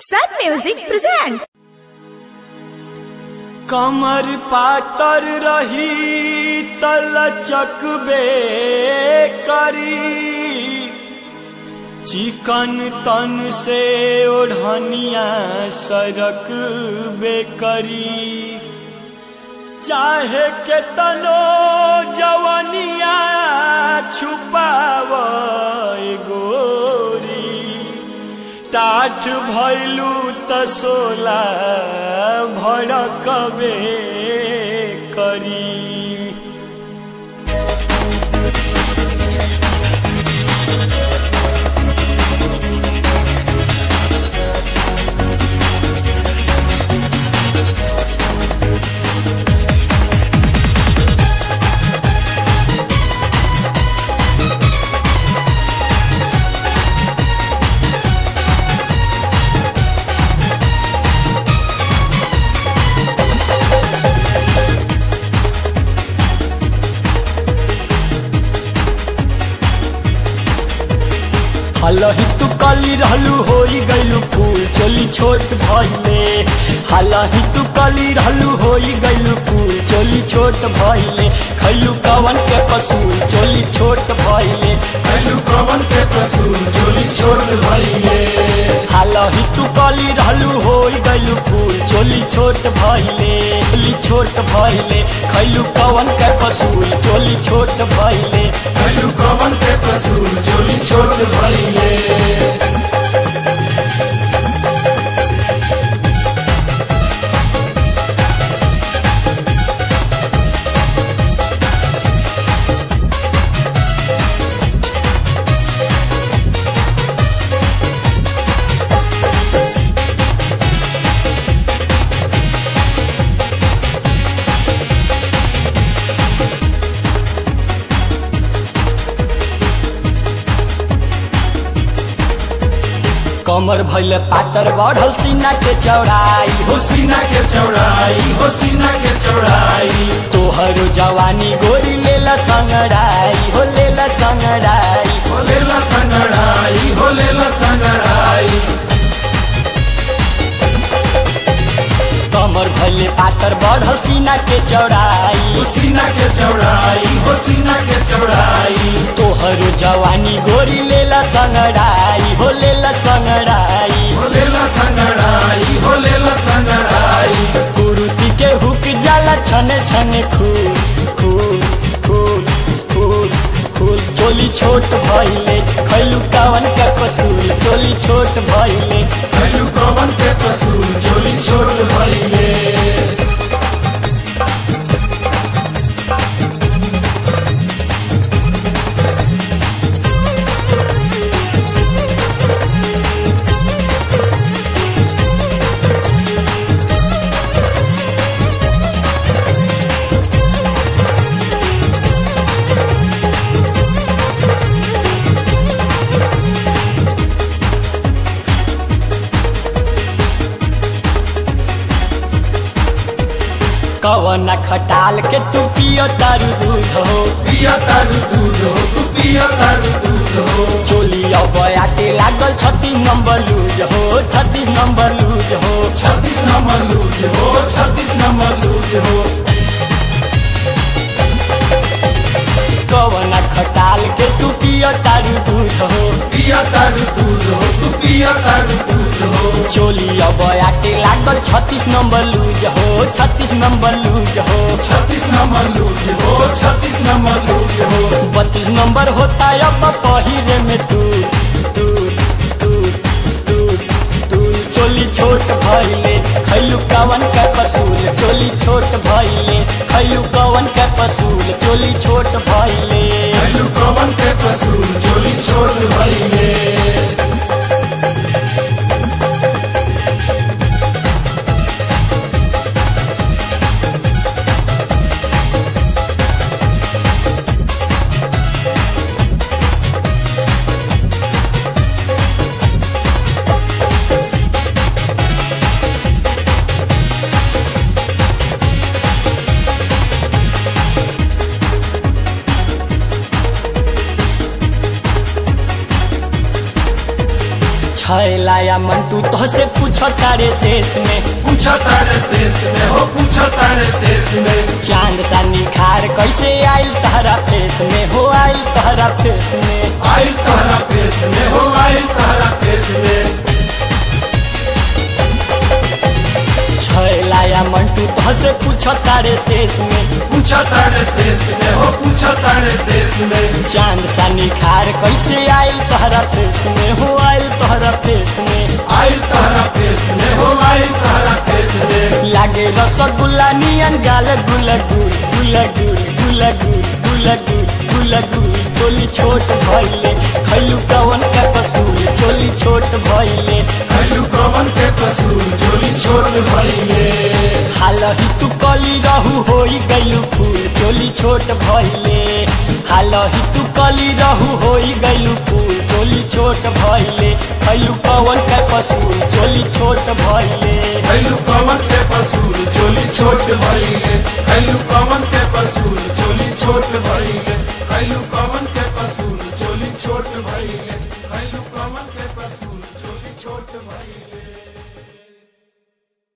Sun Music presents. कमर पातर रही तलचकबे करी चिकन तन से ओढ़निया सरक बेकरी चाहे के तनो जवनिया छुपाव गोरी टाठ भैलू त सोला भड़कबे करी हलही तू कली रहलू होई गईलू फूल चोली छोट भइले हलही तू कली रहलू होई गईलू फूल चोली छोट भइले खैलू कवन के पसूल चोली छोट भइले कैलू कवन के कसूर चोली छोड़ भइले हालही तू कली रहलू होई गईलू फूल चोली छोट भइले चोली छोट भइले खैलू कवन के पसूल चोली छोट भइले कैलू कवन के कसूर चोली छोड़ भइले कमर भइले पातर बढ़ल सीना के चौड़ाई हो सीना के चौड़ाई हो सीना के चौड़ाई तोहरो जवानी गोरी लेला संगड़ाई हो लेला संगड़ाई हो लेला संगड़ाई हो लेला संगड़ाई कमर भइले पातर बढ़ल सीना के चौड़ाई हो सीना के चौड़ाई हो सीना के चौड़ाई तोहरो जवानी गोरी लेला संगड़ाई हो लेला संगड़ाई हो लेला संगड़ाई हो लेला संगड़ाई कुरुति के हुक जाला छने छने खूल खूल खूल खूल खूल चोली छोट भइले खैलू कावन का कसूल चोली छोट भइले कैलू कवन के कसूर चोली छोड़ भइले कवना खटाल के तू पियो तारू दूध हो पिया तारू दूध हो तू पिया तारू दूध हो चोली अब आटे लागल छत्तीस नंबर लूज हो छत्तीस नंबर लूज हो छत्तीस नंबर लूज हो छत्तीस नंबर लूज हो कवना खटाल के तू पियो तारू दूध हो पिया तारू दूध हो तू पिया तारू दूध हो चोली अब आटे लागल छत्तीस नंबर लूज हो छत्तीस नंबर लूज हो छत्तीस नंबर लूज हो छत्तीस नंबर लूज हो बत्तीस नंबर होता अब पहिरे में तू तू तू तू तू चोली छोट भइले खैलू कवन का पसूल चोली छोट भइले खैलू कवन का पसूल चोली छोट भइले कैलू कवन के कसूर चोली छोड़ भइले छैलाया मंटू तो से पूछ तारे शेष में पूछा तारे शेष में हो पूछा तारे शेष में चांद सा निखार कैसे आयल तहरा फेस में हो आयल तहरा फेस में आयल तहरा फेस में हो आयल तहरा फेस में छैलाया मंटू तो से पूछ तारे शेष में पूछा तारे शेष में हो पूछा तारे शेष में चांद सा निखार कैसे आयल तहरा फेस में हो आयल तहरा फेस में आयल तहरा फेस में हो आयल तहरा फेस में लागे रसगुल्ला नियन गाल गुल गुल गुल गुल गुल गुल गुल गुल गुल गुल चोली छोट भइले खैलू कवन का कसूल चोली छोट भइले खैलू कवन के कसूर झोली छोट भइले हालही तू कली रहू होई गइलू फूल चोली छोट भइले हालही तू कली रहू होई गइलू फूल चोली छोट भइले खैलू कवन का कसूल चोली छोट भइले खैलू कवन के कसूर झोली छोट भइले खैलू कवन के कसूर झोली छोट भइले खैलू कवन के कसूर झोली छोट भइले खैलू कवन के कसूर झोली छोट भइले